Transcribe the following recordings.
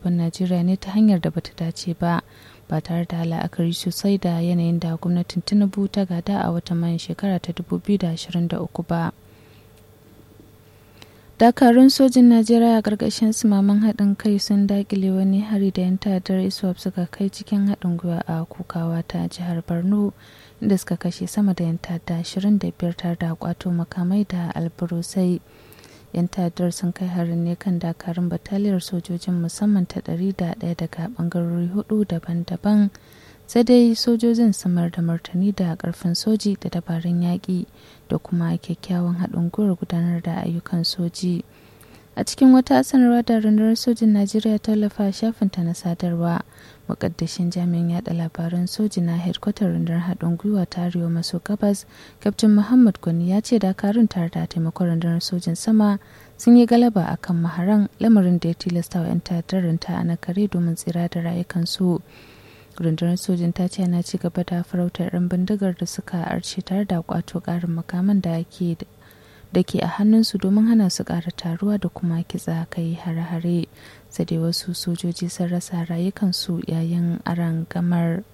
gaban najeriya ne ta hanyar da bata dace ba ba tare da la'akari sosai da yanayin da gwamnatin tinubu ta gada a watan mayan shekara ta 2023 ba dakarun sojin najeriya a ƙarƙashin sumaman haɗin kai sun dakile wani hari da yan ta'addar iswap suka kai cikin haɗin gwiwa a kukawa ta jihar borno inda suka kashe sama da yan ta'adda 25 tare da kwato makamai da alburusai yan ta'addar sun kai harin ne kan dakarun bataliyar sojojin musamman ta 101 daga bangarori hudu daban-daban sai dai sojojin samar da martani da karfin soji da dabarun yaƙi da kuma kyakkyawan haɗin gwiwar gudanar da ayyukan soji a cikin wata sanarwa da rundunar sojin najeriya tallafa shafinta na sadarwa mukaddashin jami'in yada labaran soji na hedkwatar rundunar haɗin gwiwa ta arewa maso gabas kaftin muhammad gwani ya ce dakarun tare da taimakon rundunar sojin sama sun yi galaba a kan maharan lamarin da ya tilasta wa 'yan ta'addar ta a nakare domin tsira da rayukansu rundunar sojin ta ce ana ci gaba da farautar 'yan bindigar da suka arce tare da kwato karin makaman da ke da ke a hannunsu domin hana su ƙara taruwa da kuma kitsa kai hare-hare sai dai wasu sojoji sun rasa rayukansu yayin aran gamar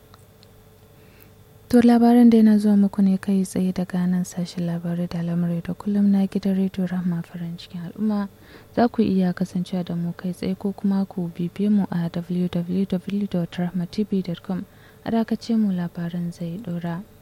to labaran da yana zuwa muku ne kai tsaye daga nan sashen labarai da lamarai da kullum na gidan rediyo rahma farin cikin al'umma za ku iya kasancewa da mu kai tsaye ko kuma ku bibiye mu a www.rahmatv.com a dakace mu labaran zai dora.